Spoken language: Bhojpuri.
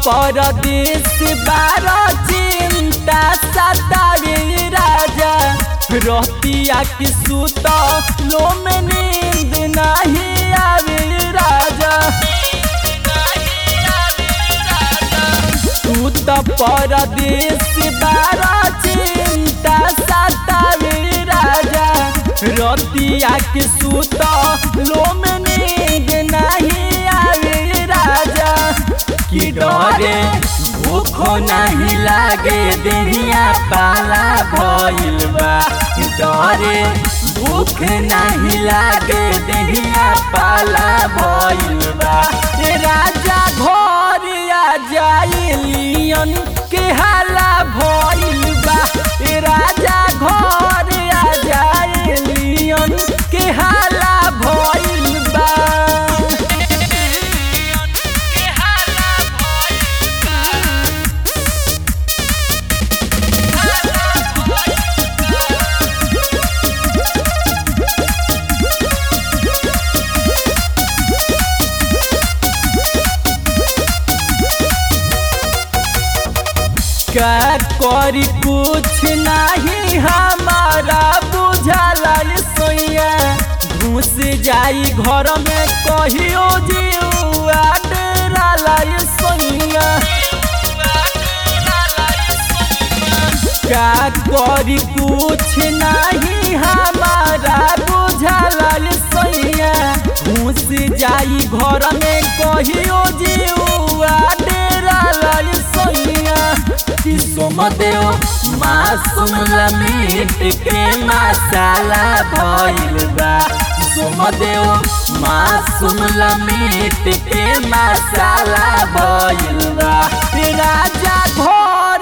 परदेश बार चिंता सतावे राजा रहतिया की सुत लो में नींद नहीं आवे राजा तू तो परदेश बार चिंता सतावे राजा रतिया के सुत लो में नींद नहीं आवे राजा कि डरे भूखो नहीं लागे देहिया पाला भइल बा डरे भूख नहीं लागे देहिया पाला भइल बा ए राजा घर आ जाइलियन के हाला भइल बा ए राजा घर आ जाइलियन के हाला भइल बा का करी कुछ नहीं हमारा बुझाला सोया घुस जाई घर में कहियो जीवा डेराला सोया का करी कुछ नहीं हमारा बुझाला सोया घुस जाई घर में कहियो जीवा डेराला सोया सोमदेव मासूम लमीट के मसाला भइल बा सोमदेव मासूम लमीट के मसाला भइल बा राजा घर